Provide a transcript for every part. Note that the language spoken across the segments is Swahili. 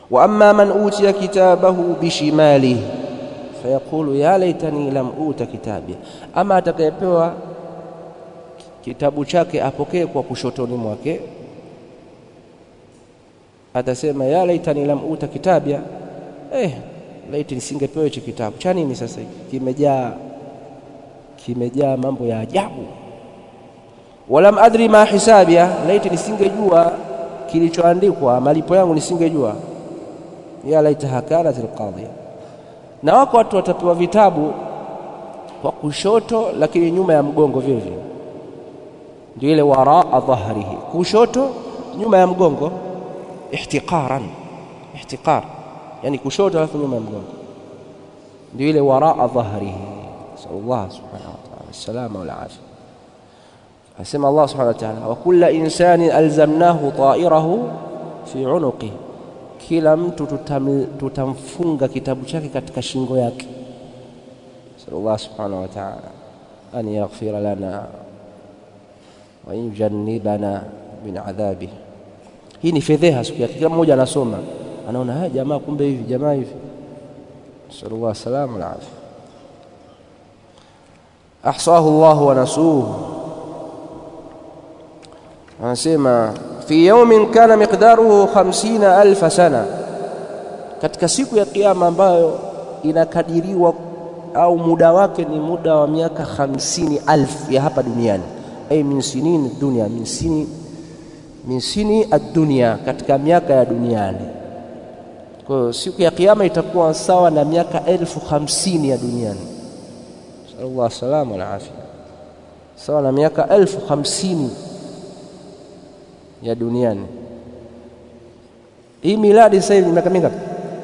wa amma man utiya kitabahu bishimalihi fayaqulu ya laitani lam uta kitabia, ama atakayepewa kitabu chake apokee kwa kushotoni mwake atasema ya laitani lam uta kitabia, eh, laiti nisingepewa hicho kitabu cha nini? Sasa kimejaa kimejaa mambo ya ajabu. Walam adri ma hisabia, laiti nisingejua kilichoandikwa malipo yangu nisingejua. Ya laitaha kanat alqadhiya. Na wako watu watapewa vitabu kwa kushoto, lakini nyuma ya mgongo vile vile, ndio ile waraa dhahrihi, kushoto nyuma ya mgongo, ihtiqaran, ihtiqar, yani kushoto alafu nyuma ya mgongo, ndio ile waraa dhahrihi. Nasalullah subhanahu wa ta'ala salama wal afia. Asema Allah subhanahu wa ta'ala, wa kulla insani alzamnahu ta'irahu fi unuqi, kila mtu tutam, tutamfunga kitabu chake katika shingo yake. Nasalullah subhanahu wa ta'ala an yaghfira lana wa yujannibana min adhabihi. Hii ni fedheha siku yake, kila mmoja anasoma anaona haya, jamaa kumbe hivi, jamaa hivi. Nasalullah salama wal afia. Ahsahu Allahu wa nasuhu anasema fi yaumin kana miqdaruhu khamsina alfa sana, katika siku ya Kiyama ambayo inakadiriwa au muda wake ni muda wa miaka hamsini alf ya hapa duniani, ay min sinin dunia, min sini min sini ad-dunya, katika miaka ya duniani. Kwa hiyo siku ya Kiyama itakuwa sawa na miaka elfu hamsini ya duniani. Sallallahu salama wal afia, sawa na miaka elfu hamsini ya duniani. Hii miladi sasa hivi miaka mingapi?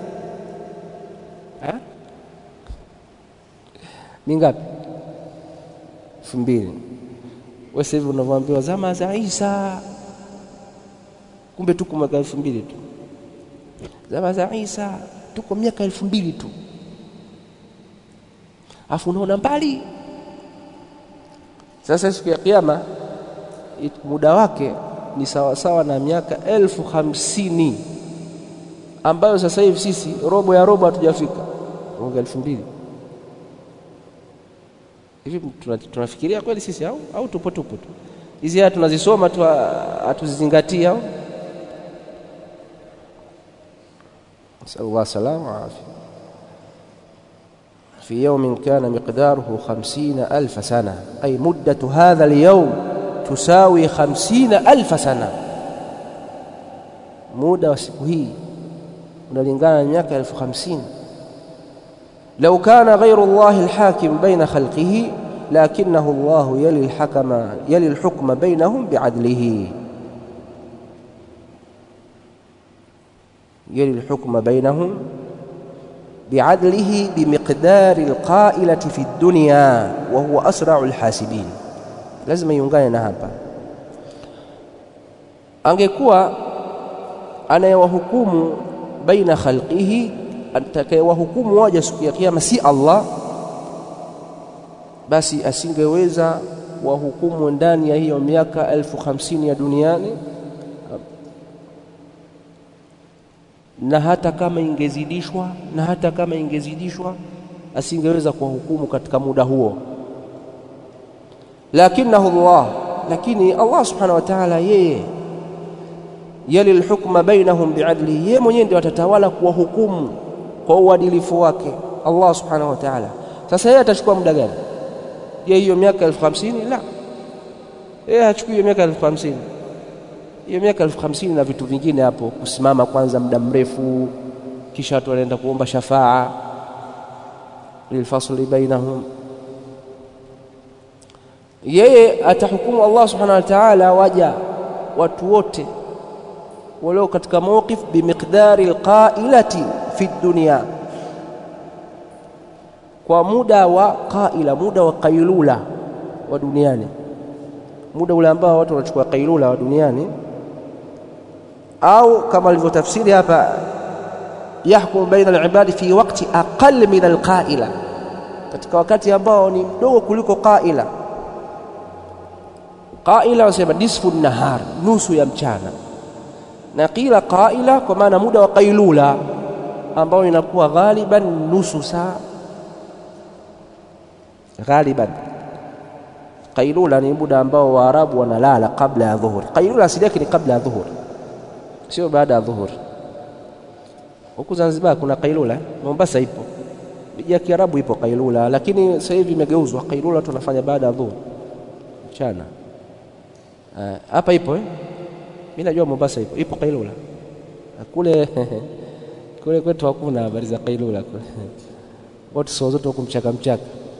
Mingapi? elfu mbili. Wewe sasa hivi unavyoambiwa zama za Isa, kumbe tuko miaka elfu mbili tu. Zama za Isa tuko miaka elfu mbili tu, afu unaona mbali. Sasa siku ya Kiyama muda wake ni sawasawa na miaka elfu hamsini ambayo sasa hivi sisi robo ya robo hatujafika, mwaka elfu mbili hivi. Tunafikiria kweli sisi au, au tupo tupo tu? Hizi haya tunazisoma tu, hatuzizingatia au? Nasalullah salama wa afia. fi yaumin kana miqdaruhu khamsina alfa sana ay muddatu hadha alyawm tusawi khamsina alfa sana, muda wa siku hii unalingana na miaka elfu hamsini. Lau kana ghairu llahi alhakim baina khalqihi lakinahu llahu yali alhakama yali alhukma bainahum biadlihi yali alhukma bainahum biadlihi bimiqdari alqailati fi dunya wa huwa asra'u alhasibin lazima iungane na hapa. Angekuwa anayewahukumu baina khalqihi, atakayewahukumu waja siku ya Kiyama si Allah, basi asingeweza wahukumu ndani ya hiyo miaka elfu hamsini ya duniani, na hata kama ingezidishwa na hata kama ingezidishwa asingeweza kuwahukumu katika muda huo lakinahu Allah, lakini Allah subhanahu wa ta'ala, yeye yali lhukma bainahum biadlihi, yeye mwenyewe ndio atatawala kuwahukumu kwa uadilifu wake Allah subhanahu wa ta'ala. Sasa yeye atachukua muda gani? Je, hiyo miaka elfu hamsini? La, yeye hachukui hiyo miaka elfu hamsini. Hiyo miaka elfu hamsini na vitu vingine hapo, kusimama kwanza muda mrefu, kisha watu wanaenda kuomba shafaa lilfasli bainahum yeye atahukumu Allah subhanahu wa ta'ala waja watu wote walio katika mawqif bimiqdari alqailati fi dunya, kwa muda wa qaila, muda wa qailula wa duniani, muda ule ambao watu wanachukua qailula wa duniani, au kama alivyotafsiri hapa, yahkumu baina alibadi fi waqti aqall min alqaila, katika wakati ambao ni mdogo kuliko qaila qaila wanasema nisfu nahar, nusu ya mchana, na qila qaila kwa maana muda wa qailula ambao inakuwa ghaliban nusu saa ghaliban qailula ni muda ambao waarabu wanalala kabla ya dhuhur qailula asili yake ni kabla ya dhuhur sio baada ya dhuhur huku Zanzibar kuna qailula Mombasa ipo miji ya Kiarabu ipo qailula lakini sasa hivi imegeuzwa qailula tunafanya baada ya dhuhur mchana hapa uh, ipo eh? mimi najua Mombasa ipo ipo qailula kule kule kwetu hakuna habari za qailula kule watu saa zote huku mchaka mchaka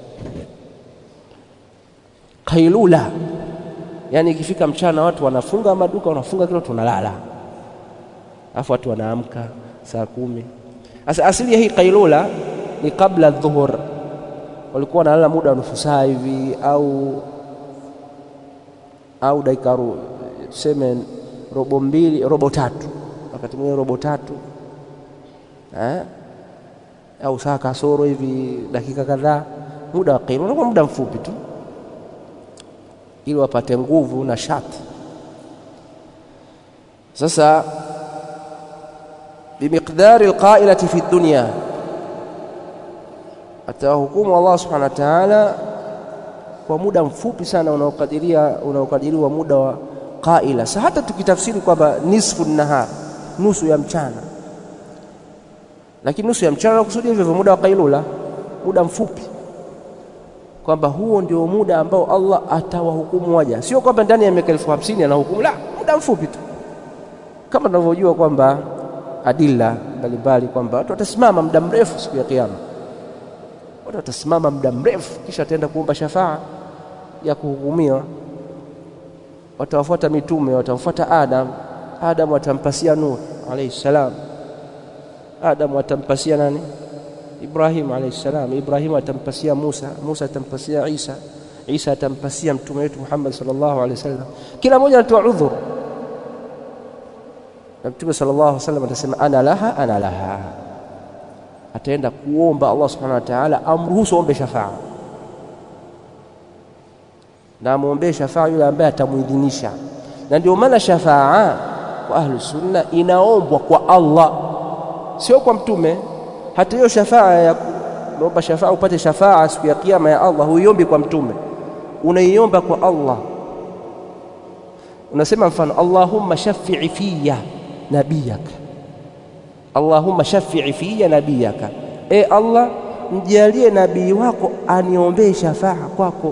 qailula yani ikifika mchana watu wanafunga maduka wanafunga kila tunalala alafu watu wanaamka saa kumi sasa asili ya hii qailula ni kabla dhuhur walikuwa wanalala muda wa nusu saa hivi au au dakika tuseme robo mbili robo tatu wakati mwingine robo tatu eh? au saa kasoro hivi dakika kadhaa muda wa qailula unakuwa muda mfupi tu ili wapate nguvu na shati sasa bimiqdari alqailati fi dunya atahukumu Allah subhanahu wa ta'ala kwa muda mfupi sana unaokadiria unaokadiriwa muda wa qaila sa hata tukitafsiri kwamba nisfu nahar nusu ya mchana lakini nusu ya mchana nakusudia hivyo muda wa qailula muda mfupi kwamba huo ndio muda ambao Allah atawahukumu waja, sio kwamba ndani ya miaka elfu hamsini anahukumu, la, muda mfupi tu, kama tunavyojua kwamba adilla mbalimbali kwamba watu watasimama muda mrefu siku ya Kiyama, watu watasimama muda mrefu, kisha wataenda kuomba shafaa ya kuhukumiwa. Watawafuata mitume, watamfuata Adam, Adam watampasia Nuh alayhi salam, Adam watampasia nani? Ibrahim alayhi salam, Ibrahim atampasia Musa, Musa atampasia Isa, Isa atampasia mtume wetu Muhammad sallallahu alaihi wasallam. Kila mmoja anatoa udhur, na mtume sallallahu alaihi wasallam atasema ana laha ana laha, ataenda kuomba Allah subhanahu wa ta'ala amruhusu ombe shafaa na amwombee shafaa yule ambaye atamuidhinisha, na ndio maana shafaa kwa ahlu sunna inaombwa kwa Allah, sio kwa mtume hata hiyo shafaa ya kuomba shafaa upate shafaa siku ya kiyama ya Allah huiombi kwa mtume, unaiomba kwa Allah. Unasema mfano, Allahumma shafi'i fiya nabiyaka, Allahumma shafi'i fiya nabiyaka, e Allah, mjalie nabii wako aniombee shafaa kwako,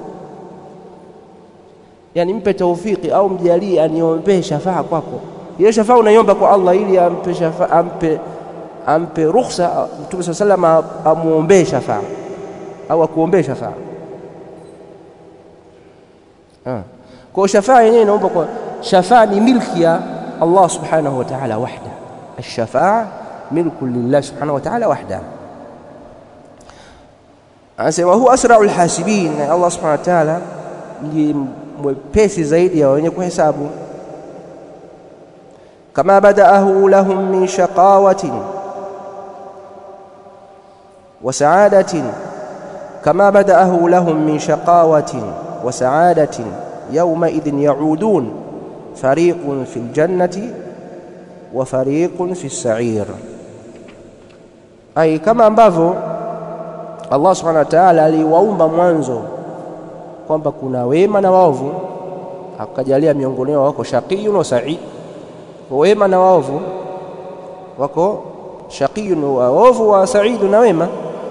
yani mpe taufiki au mjalie aniombee shafaa kwako. Hiyo shafaa unaiomba kwa Allah ili ampe shafaa, ampe ampe ruhusa Mtume saa salam amwombee shafaa au akuombee shafaa. Kwa shafaa yenyewe inaomba kwa shafaa ni milki ya Allah subhanahu wa ta'ala wahda, alshafaa milku lillah subhanahu wa ta'ala wahda. Anasema huwa asrau lhasibin, Allah subhanahu wa ta'ala ni mwepesi zaidi ya wenye kuhesabu. Kama badaahu lahum min shaqawatin وسعادة كما بدأه لهم من شقاوة وسعادة يومئذ يعودون فريق في الجنة وفريق في السعير أي كما ambavyo Allah subhanahu wa ta'ala aliwaumba mwanzo kwamba kuna wema na waovu, akajalia miongoni wao wako shaqiyun wa sa'id, wema na waovu wako shaqiyun wa waovu wa sa'idun na wema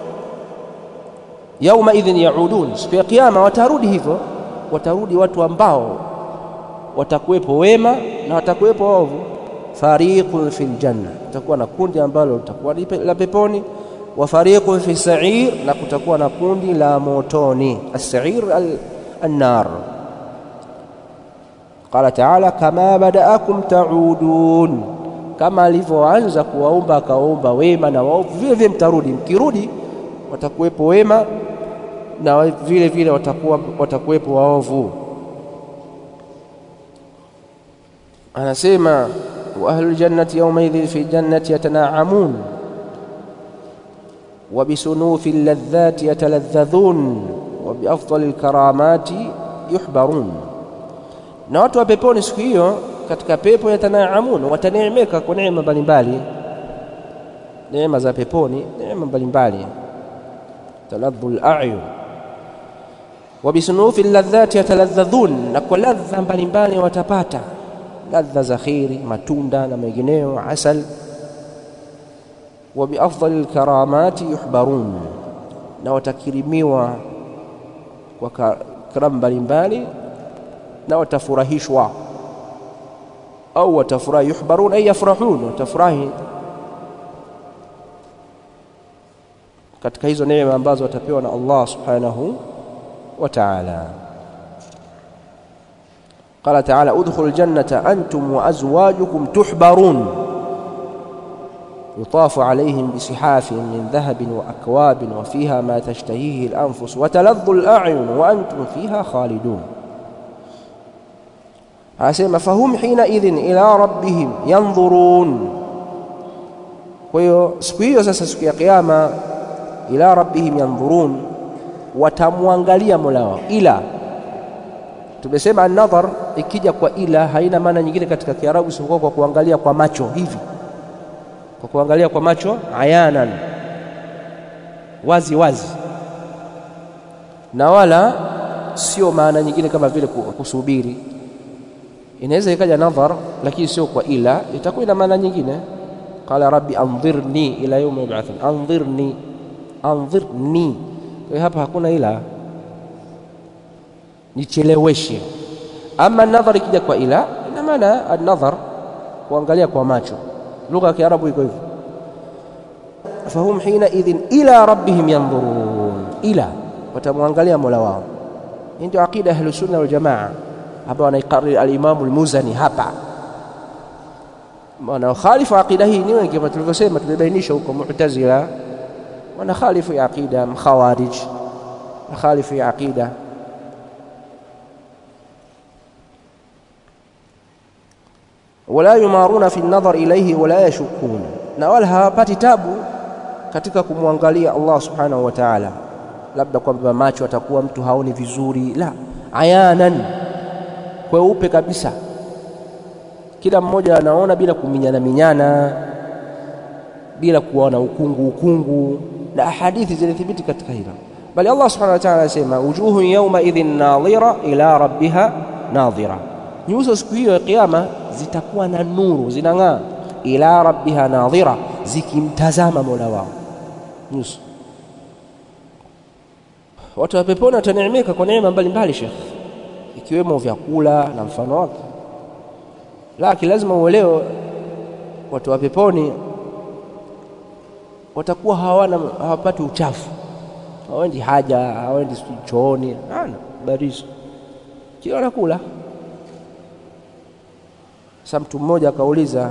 yauma idhin yaudun, siku ya kiyama watarudi hivyo, watarudi watu ambao watakuwepo wema na watakuwepo waovu. Fariqun fil janna, kutakuwa na kundi ambalo litakuwa la peponi, wa fariqun fi sa'ir, na kutakuwa na kundi la motoni. As-sa'ir an-nar. Qala ta'ala, kama badaakum taudun, kama alivyoanza kuwaumba akawaumba wema na waovu, vile vile mtarudi. Mkirudi watakuwepo wema na vile vile watakuwa watakuwepo waovu. Anasema wa ahlul jannati yawmaidhin fi jannati yatanaamun wa bisunufi alladhati yataladhadhun wa biafdali alkaramati yuhbarun, na watu wa peponi siku hiyo katika pepo yatanaamun, wataneemeka kwa neema mbalimbali, neema za peponi, neema mbalimbali. taladhu al-a'yun wa bisunufi ladhati yataladhadhun, na kwa ladha mbalimbali watapata ladha za kheri, matunda na mengineyo, asal. Wa biafdali lkaramati yuhbarun, na watakirimiwa kwa karamu mbalimbali na watafurahishwa au watafurahi. Yuhbarun ay yafrahun, watafurahi katika hizo neema ambazo watapewa na Allah subhanahu wa ta'ala. Qala ta'ala udkhulu ljannata antum wa azwajukum tuhbarun yutafu alayhim bisihafin min dhahabin wa akwabin wa fiha ma tashtahihi al-anfus wa taladhdhu al-a'yun wa antum fiha khalidun. Asema fahum hina idhin ila rabbihim yandhurun. Kwa hiyo siku hiyo sasa, siku ya Kiyama, ila rabbihim yandhurun, watamwangalia mola wao. Ila tumesema an-nadhar ikija kwa ila haina maana nyingine katika Kiarabu isipokuwa kwa kuangalia kwa macho hivi, kwa kuangalia kwa macho ayanan, wazi wazi, na wala sio maana nyingine kama vile kusubiri inaweza ikaja nadhar lakini sio kwa ila, itakuwa ina maana nyingine. Qala rabbi andhirni ila yawmi yub'athun, andhirni andhirni. Kwa hiyo hapa hakuna ila, nicheleweshe. Ama nadhar ikija kwa ila, ina maana an-nadhar, kuangalia kwa macho. Lugha ya Kiarabu iko hivyo. Fahum hina idhin ila rabbihim yandhurun, ila watamwangalia mola wao. Hii ndio aqida ya Ahlusunna wal Jamaa hapa wanaikariri alimamu Almuzani hapa wanaokhalifu aqida hii ni wengi, kama tulivyosema, tumebainisha huko Mu'tazila wanakhalifu ya aqida, Mkhawarij nakhalifu ya aqida. Wala yumaruna fi nadhar ilayhi wala yashukun, na wala hawapati tabu katika kumwangalia Allah subhanahu wa ta'ala, labda kwamba macho atakuwa mtu haoni vizuri, la ayanan kweupe kabisa, kila mmoja anaona bila kuminyana minyana, bila kuona ukungu ukungu, na hadithi zilithibiti katika hilo. Bali Allah subhanahu wa ta'ala anasema wujuhun yawma idhin nadhira ila rabbiha nadhira, nyuso siku hiyo ya Kiyama zitakuwa na nuru, zinang'aa. Ila rabbiha nadhira, zikimtazama mola wao nyuso. Watu wa peponi wataneemeka kwa neema mbalimbali, Sheikh ikiwemo vyakula na mfano wake. Lakini lazima uelewe, watu wa peponi watakuwa hawana hawapati uchafu, hawaendi haja, hawaendi chooni, hana barizo, kila wanakula. Sasa mtu mmoja akauliza,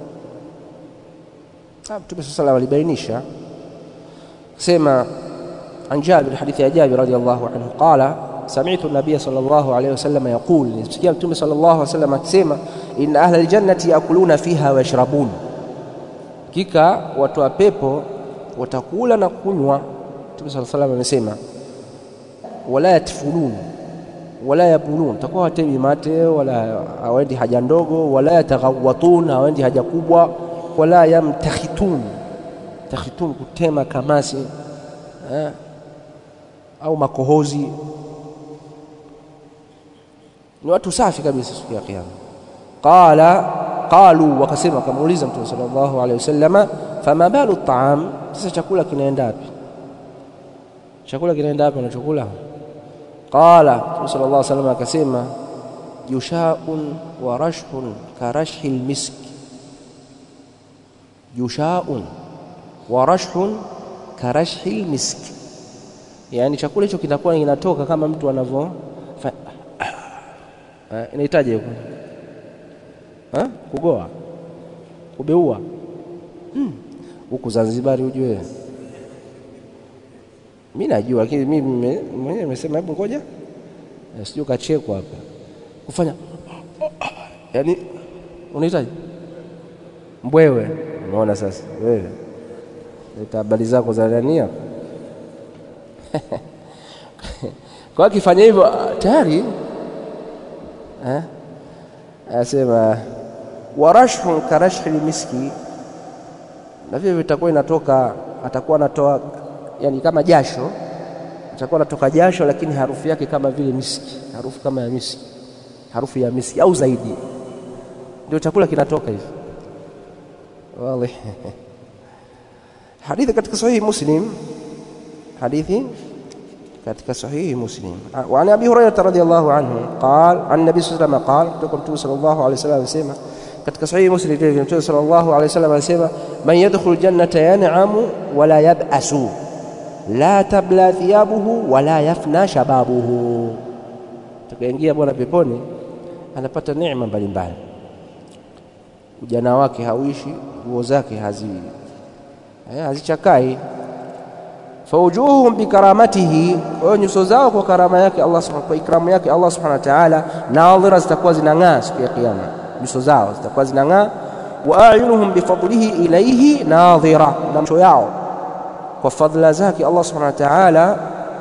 Mtume sala salam alibainisha sema, an Jabir, hadithi ya Jabir radhiyallahu anhu qala sami'tu an-nabiy sallallahu alayhi wasallam yaqul, nisikia Mtume sallallahu alayhi wasallam akisema, inna ahla al-jannati yakuluna fiha wa yashrabun, hakika watu wa pepo watakula na kunywa. Mtume sallallahu alayhi wasallam amesema, wala yatfulun wala yabulun, takuwa watemi mate wala hawaendi haja ndogo, wala yataghawatun, hawaendi haja kubwa, wala yamtakhitun, takhitun kutema kamasi eh, au makohozi ni watu safi kabisa siku ya Kiyama. Qala qalu, wakasema wakamuuliza Mtume sallallahu alaihi wasallama, fama balu taam, sasa chakula kinaenda wapi? Chakula kinaenda wapi wanachokula? Qala Mtume sallallahu alaihi wasallam akasema, jushaun wa rashhun ka rashhi lmisk, jushaun wa rashhun ka rashhi lmisk, yani chakula hicho kinakuwa kinatoka kama mtu anavyo inahitaji kugoa kubeua huku hmm. Zanzibari ujue, mi najua, lakini mimi mwenyewe nimesema hebu ngoja sijui ukachekwa hapa kufanya yaani, unahitaji mbwewe. Unaona sasa wewe leta habari zako za nani hapa kwa akifanya hivyo tayari Eh? anasema warashhun karashhi miski, na vile vitakuwa inatoka, atakuwa anatoa yani kama jasho, atakuwa anatoka jasho, lakini harufu yake kama vile miski, harufu kama ya miski, harufu ya miski au zaidi, ndio chakula kinatoka hivi. Wallahi hadithi katika sahihi Muslim, hadithi katika sahihi Muslim wa an Abi Hurairah radhiyallahu anhu qala an Nabii sallallahu alayhi wasallam qala, kutoka Mtume sallallahu alayhi wasallam anasema katika sahihi Muslim vile Mtume sallallahu alayhi wasallam anasema man yadkhulu jannata yan'amu wala yab'asu la tabla thiyabuhu wala yafna shababuhu, tukaingia bwana peponi anapata neema mbalimbali, ujana wake hauishi, nguo zake hazi hazichakai fawujuhuhum bikaramatihi, kwa hiyo nyuso zao kwa karama yake Allah subhanahu kwa ikramu yake Allah subhanahu wa ta'ala, nadhira zitakuwa zinang'aa siku ya Kiyama, nyuso zao zitakuwa zinang'aa. Wa ayunuhum bifadlihi ilayhi nadhira, na macho yao kwa fadhila zake Allah subhanahu wa ta'ala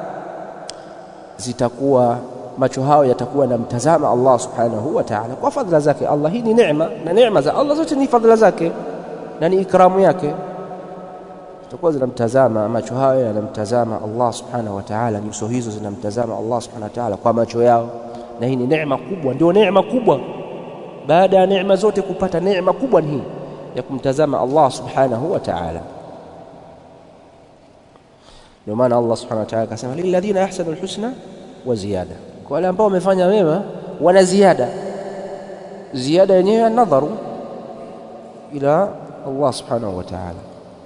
zitakuwa macho hao yatakuwa na mtazama Allah subhanahu wa ta'ala kwa fadhila zake Allah. Hii ni neema, na neema za Allah zote ni fadhila zake na ni ikramu yake zitakuwa zinamtazama macho hayo yanamtazama Allah subhanahu wa ta'ala, nyuso hizo zinamtazama Allah subhanahu wa ta'ala kwa macho yao, na hii ni neema kubwa, ndio neema kubwa. Baada ya neema zote kupata neema kubwa ni hii ya kumtazama Allah subhanahu wa ta'ala. Ndio maana Allah subhanahu wa ta'ala akasema lilladhina ahsanu alhusna wa ziyada, kwa wale ambao wamefanya mema wana ziada. Ziada yenyewe nadharu ila Allah subhanahu wa ta'ala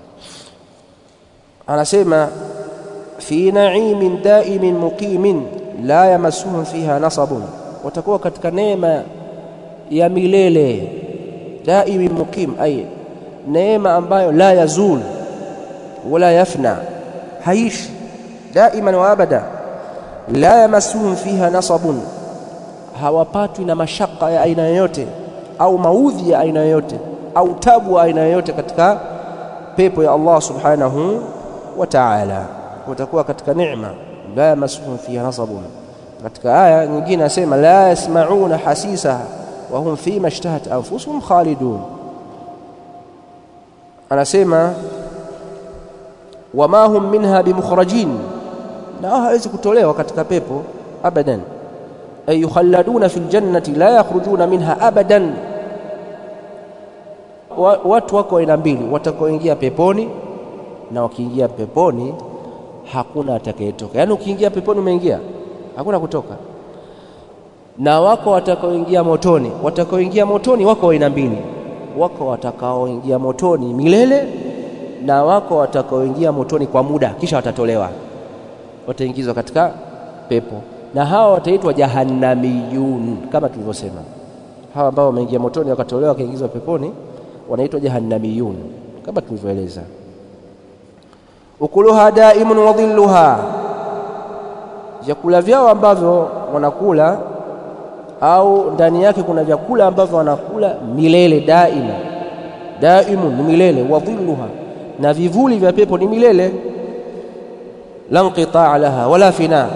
anasema fi naimin daimin muqimin la yamassuhum fiha nasabun, watakuwa katika neema ya milele daimin muqim, ay neema ambayo la yazul wala yafna, haishi daiman wa abada. La yamassuhum fiha nasabun, hawapatwi na mashaka ya aina yoyote au maudhi ya aina yoyote au tabu ya aina yoyote katika pepo ya Allah subhanahu wa ta'ala, watakuwa katika neema. La yamassuhum fiha nasabun. Katika aya nyingine asema la yasma'una hasisaha wa hum fima ishtahat anfusuhum khalidun. Anasema wama hum minha bimukhrajin, na hawezi kutolewa katika pepo abadan. Ay yukhalladuna fil jannati la yakhrujuna minha abadan. Watu wako aina mbili, watakaoingia peponi na wakiingia peponi hakuna atakayetoka. Yaani ukiingia peponi umeingia, hakuna kutoka. Na wako watakaoingia motoni. Watakaoingia motoni wako aina mbili, wako watakaoingia motoni milele na wako watakaoingia motoni kwa muda, kisha watatolewa, wataingizwa katika pepo, na hawa wataitwa jahannamiyun, kama tulivyosema. Hawa ambao wameingia motoni wakatolewa wakaingizwa peponi wanaitwa jahannamiyun, kama tulivyoeleza ukuluha daimun wa dhilluha, vyakula vyao ambavyo wanakula au ndani yake kuna vyakula ambavyo wanakula milele, daima daimun ni milele, wa dhilluha, na vivuli vya pepo ni milele, la nqitaa laha wala fina,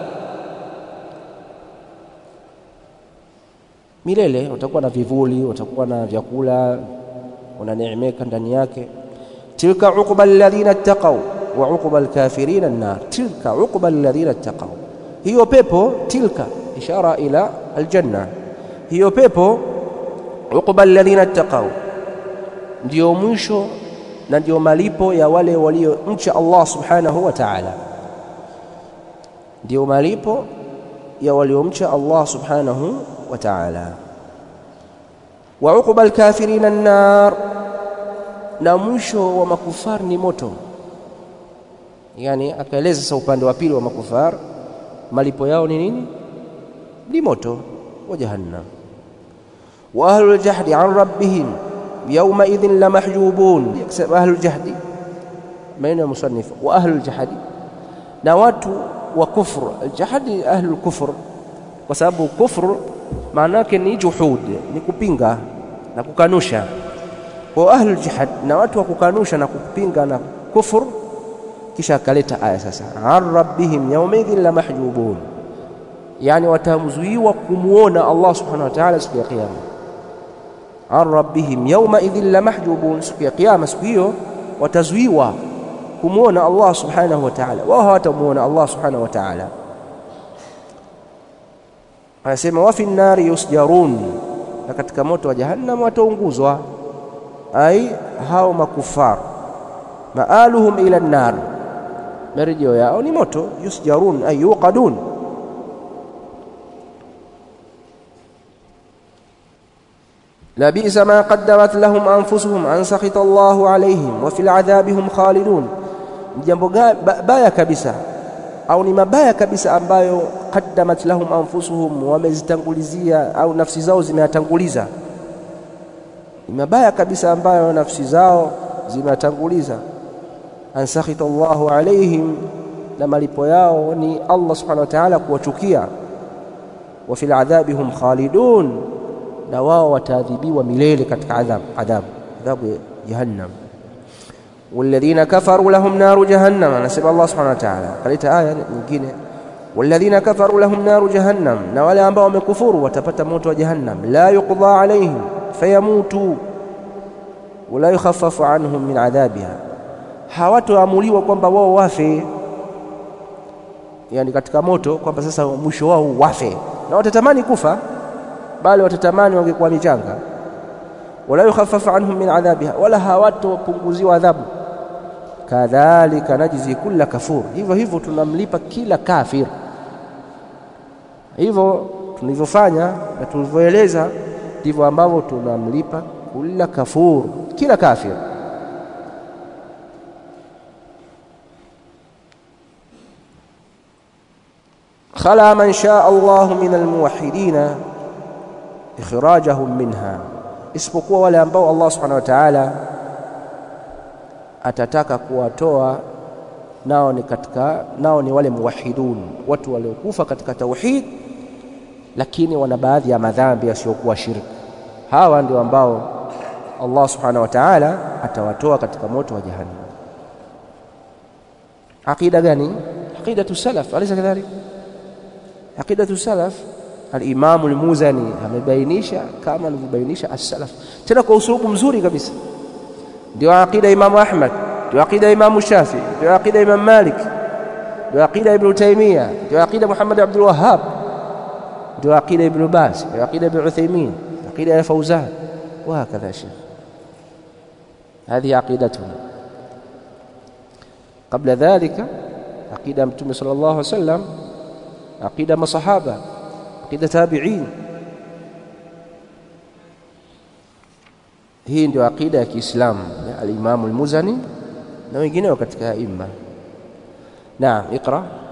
milele. Watakuwa na vivuli, watakuwa na vyakula, wananeemeka ndani yake tilka uqba alladhina ittaqaw wa uqba alkafirina an-nar. Tilka uqba alladhina ittaqaw, hiyo pepo. Tilka ishara ila aljanna, hiyo pepo. Uqba alladhina ittaqaw, ndio mwisho na ndio malipo ya wale waliomcha Allah subhanahu wa ta'ala, ndio malipo ya waliomcha Allah subhanahu wa ta'ala. Wa uqba alkafirina an-nar na mwisho wa makufar ni moto. Yani akaeleza sasa upande wa pili wa makufar, malipo yao ni nini? Ni moto wa jahannam. Wa ahlul jahdi an rabbihim yawma idhin la mahjubun. Ahlul jahdi, maneno ya musannif, wa ahlul jahdi, na watu wa kufr. Aljahdi ahlul kufr, kwa sababu kufr maana yake ni juhud, ni kupinga na kukanusha kwa ahlul jihad na watu wa kukanusha na kupinga na kufur. Kisha akaleta aya sasa, an rabbihim yawmaidhin la mahjubun, yani watamzuiwa kumwona Allah subhanahu wa ta'ala siku ya Kiyama. an rabbihim yawma idhin la mahjubun, siku ya kiyama, siku hiyo watazuiwa kumwona Allah subhanahu wa ta'ala, wao hawatamuona Allah subhanahu wa ta'ala. Anasema wa fi nnari yusjarun, na katika moto wa jahannam wataunguzwa, ai hao makufar, maaluhum ila nnar, marejeo yao ni moto. Yusjarun ay yuqadun labisa ma qaddamat lahum anfusuhum an sakhita Allahu alaihim wa fil adhabi hum khalidun, ni jambo baya kabisa au ni mabaya kabisa ambayo qaddamat lahum anfusuhum, wamezitangulizia au nafsi zao zimeyatanguliza. Ni mabaya kabisa ambayo nafsi zao zimeyatanguliza. An sakhita Allahu alaihim, na malipo yao ni Allah subhanahu wa ta'ala kuwachukia. Wa fil adhabi hum khalidun na wao wataadhibiwa milele katika adhabu adhabu adhabu ya jahannam. walladhina kafaru lahum naru jahannam, anasema Allah subhanahu wa ta'ala. Kaleta aya nyingine, walladhina kafaru lahum naru jahannam, na wale ambao wamekufuru watapata moto wa jahannam. la yuqda alaihim fayamutu wala yukhaffafu anhum min adhabiha, hawatoamuliwa kwamba wao wafe, yani katika moto kwamba sasa mwisho wao wafe, na watatamani kufa bali watatamani wangekuwa michanga. wala yukhaffafu anhum min adhabiha, wala hawatopunguziwa adhabu. kadhalika najzi kulla kafur, hivyo hivyo tunamlipa kila kafir. Hivyo tulivyofanya na tulivyoeleza ndivyo ambavyo tunamlipa kulla kafur, kila kafir. khala man shaa Allahu min almuwahhidina ikhrajahum minha, isipokuwa wale ambao Allah subhanahu wa ta'ala atataka kuwatoa nao ni katika nao ni wale muwahidun, watu waliokufa katika tauhid, lakini wana baadhi ya madhambi yasiyokuwa shirki. Hawa ndio ambao Allah subhanahu wa ta'ala atawatoa katika moto wa jahannam. Aqida gani? Aqidatu salaf, alaysa kadhalik? Aqidatu salaf Alimamu Almuzani amebainisha kama alivyobainisha as-salaf, tena kwa usulubu mzuri kabisa. Ndio aqida Imamu Ahmad, ndio aqida Imamu Shafi, ndio aqida Imam Malik, ndio aqida Ibn Taymiyyah, ndio aqida Muhammad Abdul Wahhab, ndio aqida Ibn Baz, ndio aqida Ibn Uthaymeen, aqida ya Fawzan wa hakadha shaykh. Hadhihi aqidatuna. Qabla dhalika aqida Mtume sallallahu alaihi wasallam, aqida masahaba aqida tabi'in. Hii ndio aqida ya Kiislamu ya al-Imam al-Muzani na wengineo katika aima. Naam, iqra.